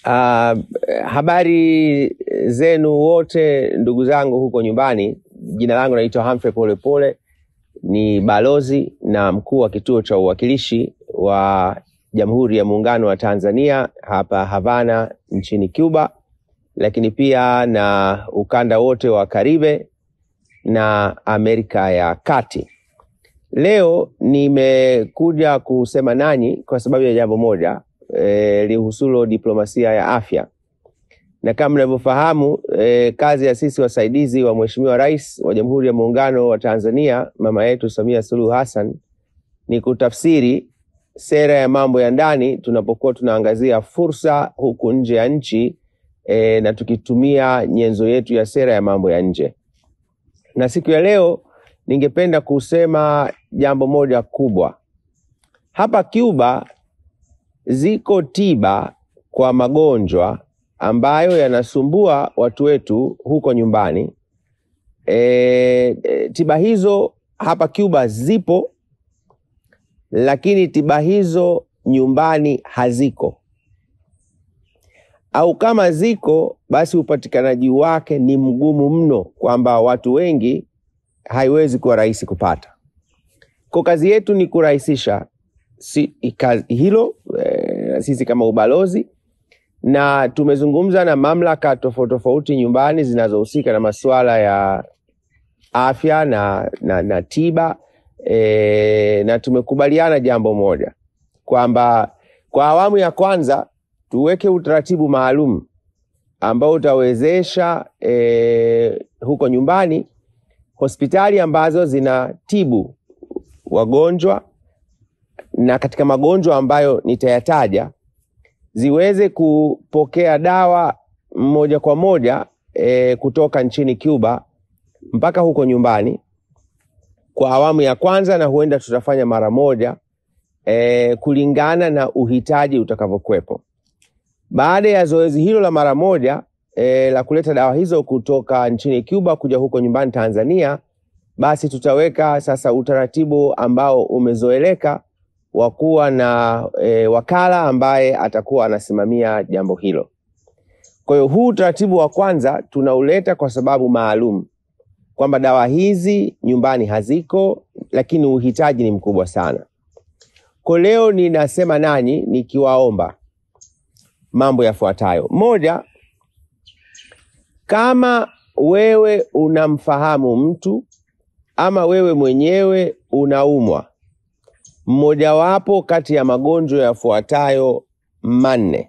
Uh, habari zenu wote ndugu zangu huko nyumbani. Jina langu naitwa Humphrey Polepole, ni balozi na mkuu wa kituo cha uwakilishi wa Jamhuri ya Muungano wa Tanzania hapa Havana nchini Cuba, lakini pia na ukanda wote wa Karibe na Amerika ya Kati. Leo nimekuja kusema nanyi kwa sababu ya jambo moja e, lihusulo diplomasia ya afya, na kama mnavyofahamu e, kazi ya sisi wasaidizi wa Mheshimiwa Rais wa Jamhuri ya Muungano wa Tanzania mama yetu Samia Suluhu Hassan ni kutafsiri sera ya mambo ya ndani tunapokuwa tunaangazia fursa huku nje ya nchi e, na tukitumia nyenzo yetu ya sera ya mambo ya nje. Na siku ya leo ningependa kusema jambo moja kubwa. Hapa Cuba ziko tiba kwa magonjwa ambayo yanasumbua watu wetu huko nyumbani. E, e, tiba hizo hapa Cuba zipo, lakini tiba hizo nyumbani haziko, au kama ziko basi upatikanaji wake ni mgumu mno, kwamba watu wengi haiwezi kuwa rahisi kupata. Kwa kazi yetu ni kurahisisha si, kazi hilo e, sisi kama ubalozi na tumezungumza na mamlaka tofauti tofauti nyumbani zinazohusika na masuala ya afya na, na, na tiba e, na tumekubaliana jambo moja kwamba kwa awamu ya kwanza tuweke utaratibu maalum ambao utawezesha e, huko nyumbani hospitali ambazo zinatibu wagonjwa na katika magonjwa ambayo nitayataja ziweze kupokea dawa moja kwa moja e, kutoka nchini Cuba mpaka huko nyumbani kwa awamu ya kwanza, na huenda tutafanya mara moja e, kulingana na uhitaji utakavyokuwepo. Baada ya zoezi hilo la mara moja e, la kuleta dawa hizo kutoka nchini Cuba kuja huko nyumbani Tanzania, basi tutaweka sasa utaratibu ambao umezoeleka wa kuwa na e, wakala ambaye atakuwa anasimamia jambo hilo. Kwa hiyo huu utaratibu wa kwanza tunauleta kwa sababu maalum kwamba dawa hizi nyumbani haziko, lakini uhitaji ni mkubwa sana. Kwa leo ninasema nanyi nikiwaomba mambo yafuatayo. Moja, kama wewe unamfahamu mtu ama wewe mwenyewe unaumwa mmojawapo kati ya magonjwa yafuatayo manne.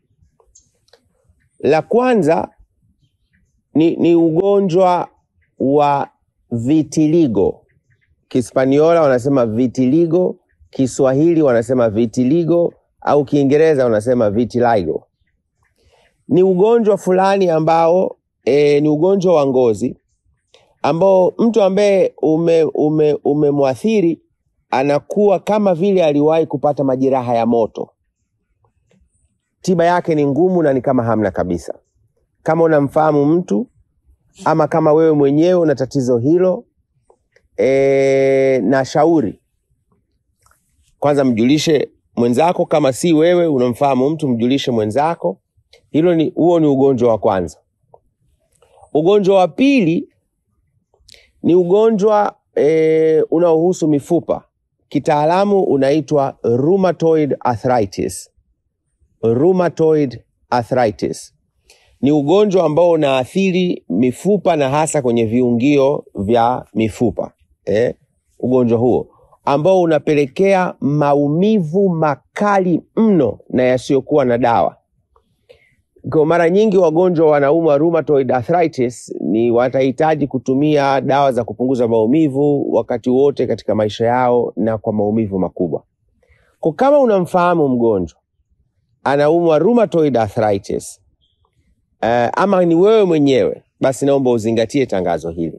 La kwanza ni, ni ugonjwa wa vitiligo. Kispaniola wanasema vitiligo, Kiswahili wanasema vitiligo au Kiingereza wanasema vitiligo. Ni ugonjwa fulani ambao e, ni ugonjwa wa ngozi ambao mtu ambaye umemwathiri ume, ume anakuwa kama vile aliwahi kupata majeraha ya moto. Tiba yake ni ngumu na ni kama hamna kabisa. Kama unamfahamu mtu ama kama wewe mwenyewe una tatizo hilo e, na shauri kwanza, mjulishe mwenzako. Kama si wewe unamfahamu mtu, mjulishe mwenzako. Hilo ni huo ni ugonjwa wa kwanza. Ugonjwa wa pili ni ugonjwa e, unaohusu mifupa kitaalamu unaitwa rheumatoid arthritis. Rheumatoid arthritis ni ugonjwa ambao unaathiri mifupa na hasa kwenye viungio vya mifupa eh, ugonjwa huo ambao unapelekea maumivu makali mno na yasiyokuwa na dawa. Kwa mara nyingi wagonjwa wanaumwa rheumatoid arthritis ni watahitaji kutumia dawa za kupunguza maumivu wakati wote katika maisha yao na kwa maumivu makubwa. Kwa kama unamfahamu mgonjwa anaumwa rheumatoid arthritis uh, ama ni wewe mwenyewe, basi naomba uzingatie tangazo hili.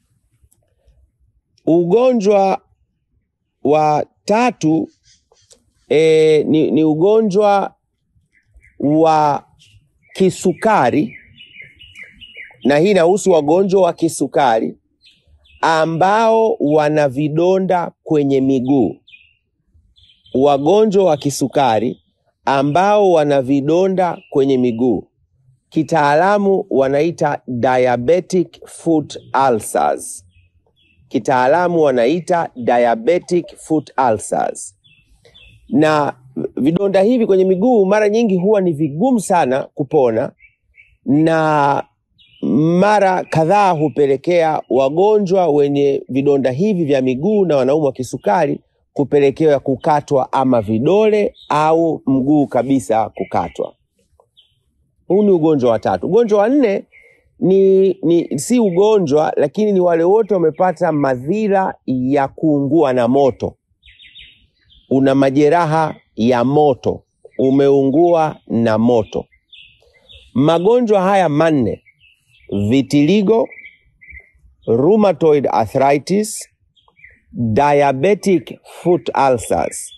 Ugonjwa wa tatu eh, ni, ni ugonjwa wa kisukari na hii inahusu wagonjwa wa kisukari ambao wana vidonda kwenye miguu. Wagonjwa wa kisukari ambao wana vidonda kwenye miguu, kitaalamu wanaita diabetic foot ulcers. Kitaalamu wanaita diabetic foot ulcers. Na vidonda hivi kwenye miguu mara nyingi huwa ni vigumu sana kupona na mara kadhaa hupelekea wagonjwa wenye vidonda hivi vya miguu na wanaumwa kisukari kupelekewa kukatwa ama vidole au mguu kabisa kukatwa. Huu ni ugonjwa wa tatu. Ugonjwa wa nne ni, ni si ugonjwa, lakini ni wale wote wamepata madhira ya kuungua na moto. Una majeraha ya moto, umeungua na moto. Magonjwa haya manne vitiligo, rheumatoid arthritis, diabetic foot ulcers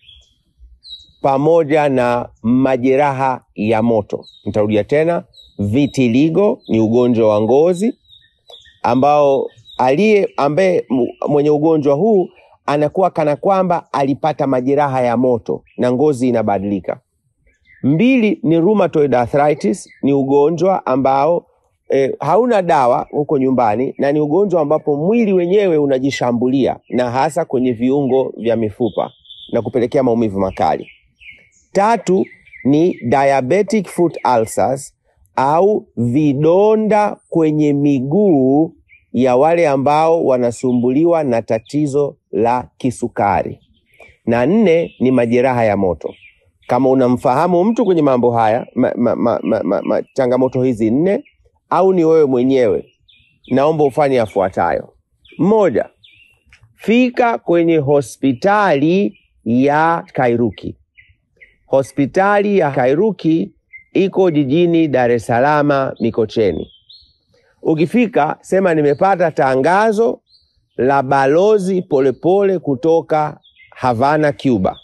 pamoja na majeraha ya moto. Nitarudia tena, vitiligo ni ugonjwa wa ngozi ambao aliye ambaye m- mwenye ugonjwa huu anakuwa kana kwamba alipata majeraha ya moto na ngozi inabadilika. Mbili ni rheumatoid arthritis, ni ugonjwa ambao eh, hauna dawa huko nyumbani na ni ugonjwa ambapo mwili wenyewe unajishambulia na hasa kwenye viungo vya mifupa na kupelekea maumivu makali. Tatu ni diabetic foot ulcers au vidonda kwenye miguu ya wale ambao wanasumbuliwa na tatizo la kisukari. Na nne ni majeraha ya moto. Kama unamfahamu mtu kwenye mambo haya ma, ma, ma, ma, ma, ma, changamoto hizi nne au ni wewe mwenyewe, naomba ufanye yafuatayo. Moja, fika kwenye hospitali ya Kairuki. Hospitali ya Kairuki iko jijini Dar es Salaam Mikocheni. Ukifika sema nimepata tangazo la balozi Polepole kutoka Havana, Cuba.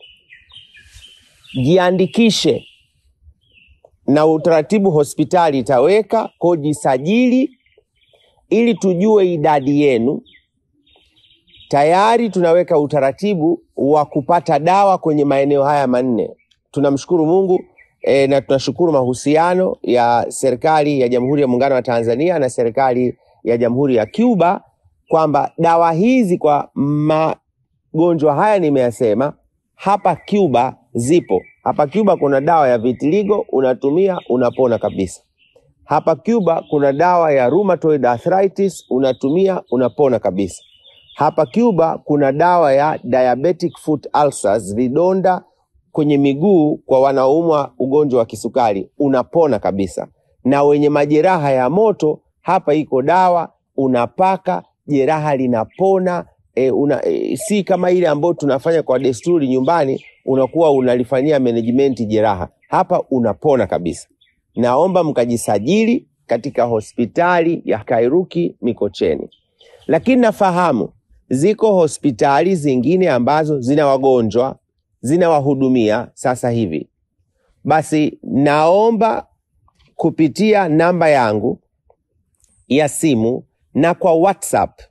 Jiandikishe na utaratibu hospitali itaweka kujisajili ili tujue idadi yenu. Tayari tunaweka utaratibu wa kupata dawa kwenye maeneo haya manne. Tunamshukuru Mungu e, na tunashukuru mahusiano ya serikali ya Jamhuri ya Muungano wa Tanzania na serikali ya Jamhuri ya Cuba kwamba dawa hizi kwa magonjwa haya nimeyasema hapa Cuba zipo. Hapa Cuba kuna dawa ya vitiligo, unatumia unapona kabisa. Hapa Cuba kuna dawa ya rheumatoid arthritis, unatumia unapona kabisa. Hapa Cuba kuna dawa ya diabetic foot ulcers, vidonda kwenye miguu kwa wanaoumwa ugonjwa wa kisukari, unapona kabisa. Na wenye majeraha ya moto, hapa iko dawa unapaka, jeraha linapona. E, una, e, si kama ile ambayo tunafanya kwa desturi nyumbani, unakuwa unalifanyia management jeraha. Hapa unapona kabisa. Naomba mkajisajili katika hospitali ya Kairuki Mikocheni, lakini nafahamu ziko hospitali zingine ambazo zina wagonjwa zinawahudumia sasa hivi. Basi naomba kupitia namba yangu ya simu na kwa WhatsApp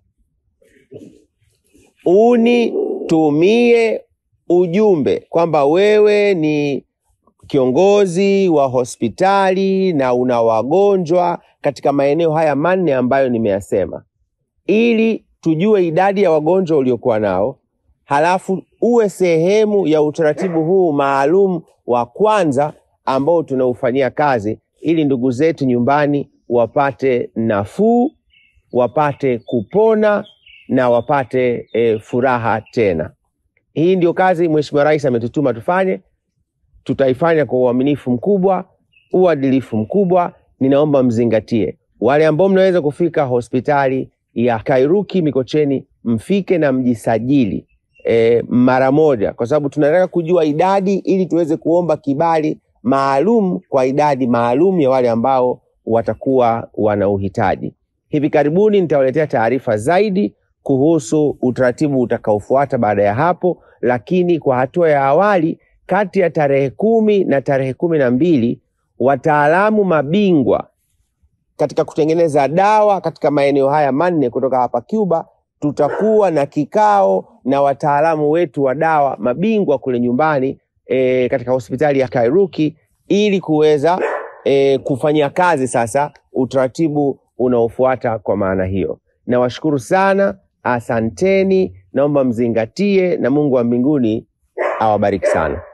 unitumie ujumbe kwamba wewe ni kiongozi wa hospitali na una wagonjwa katika maeneo haya manne ambayo nimeyasema, ili tujue idadi ya wagonjwa uliokuwa nao, halafu uwe sehemu ya utaratibu huu maalum wa kwanza ambao tunaufanyia kazi, ili ndugu zetu nyumbani wapate nafuu, wapate kupona na wapate e, furaha tena. Hii ndio kazi Mheshimiwa Rais ametutuma tufanye tutaifanya kwa uaminifu mkubwa, uadilifu mkubwa. Ninaomba mzingatie, wale ambao mnaweza kufika hospitali ya Kairuki Mikocheni, mfike na mjisajili e, mara moja, kwa sababu tunataka kujua idadi ili tuweze kuomba kibali maalum kwa idadi maalum ya wale ambao watakuwa wana uhitaji. Hivi karibuni nitawaletea taarifa zaidi kuhusu utaratibu utakaofuata baada ya hapo, lakini kwa hatua ya awali kati ya tarehe kumi na tarehe kumi na mbili wataalamu mabingwa katika kutengeneza dawa katika maeneo haya manne kutoka hapa Cuba, tutakuwa na kikao na wataalamu wetu wa dawa mabingwa kule nyumbani e, katika hospitali ya Kairuki ili kuweza e, kufanyia kazi sasa utaratibu unaofuata kwa maana hiyo. Nawashukuru sana, asanteni, naomba mzingatie na Mungu wa mbinguni awabariki sana.